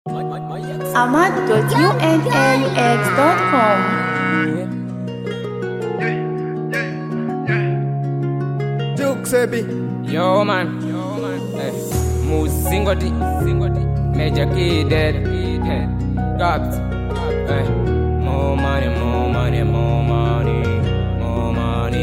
ahmad.unaux.com. Duke Sebi. Yo man, yo man, eh, Muzingoti, Zingoti, Major Key dead, dead, Gaps, eh, more money, more money, more money, more money,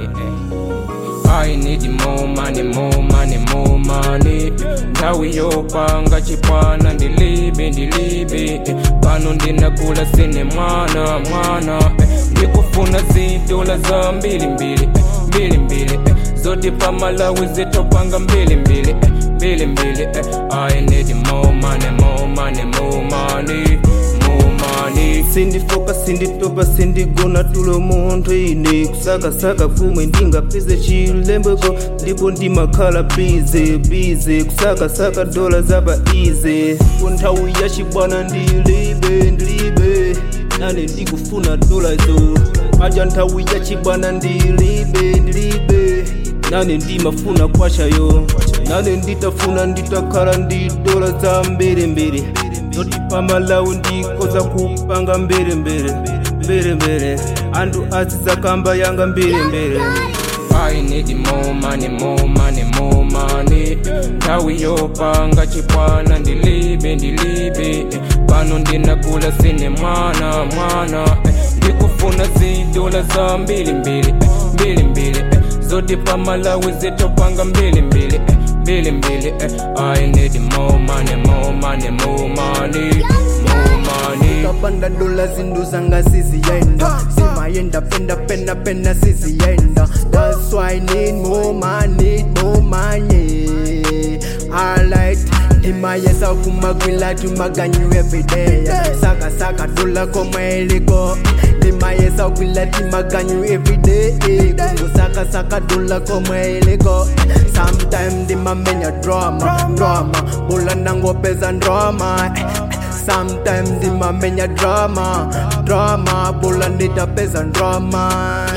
eh. I need more money, more money, more money. Ndawi yopanga chipwana ndilibe ndilibe eh. pano ndinakula sine mwana mwana eh. ndikufuna zidola za mbili mbili eh. mbili mbili eh. zote pamalawi zitopanga mbili mbili eh. mbili mbili eh. I need more money, more money, more money, more money. sindifoka sinditopa sindigona tulo munthu ine kusakasaka kumwe ndingapeze chilembweko ndipo ndimakhala bize bize kusakasaka dola zapa ize ku nthawi ya chibwana ndilibe ndilibe nane ndikufuna dola zo aja nthawi ya chibwana ndilibe ndilibe nane ndimafuna kwachayo nane nditafuna nditakhala ndi dola za mbelembele zoti pamalawi ndikoza kupanga mbelembele mbelembele anthu azizakamba yanga mbelembele I need more money, more money, more money. Nthawi yopanga chipwana ndilibe ndilibe eh. pano ndinakula sine mwana mwana eh. ndikufuna zidola za mbili mbili eh. mbili mbili eh. zote pamalawi zitopanga mbili mbili eh. mbili mbili eh. I need more money, more money, more money, more money. kapanda dola zindu zanga siziyenda simayenda penda penda penda siziyenda that's why I need more money more money alright imayesa kumagwila tumaganyu everyday saka saka dola komailiko imayesa kwila timaganyu everyday kungu saka saka dola komailiko sometime ndimamenya drama drama bula nangopeza drama Sometimes ndimamenya drama drama bula nditapeza drama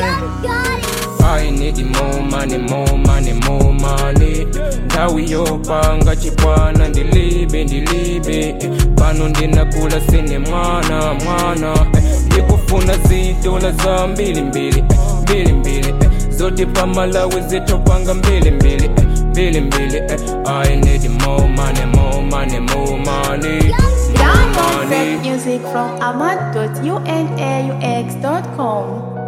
I need more money, more money, more money. Nthawi yopanga chipwana ndilibe ndilibe eh. pano ndinakula sine mwana mwana eh. ndikufuna zidola za mbili mbili eh. mbili mbili eh. zote pamalawi zitopanga mbili mbili eh. mbili mbili eh. I need more money, more money, more money. Download rap music from ahmad.unaux.com.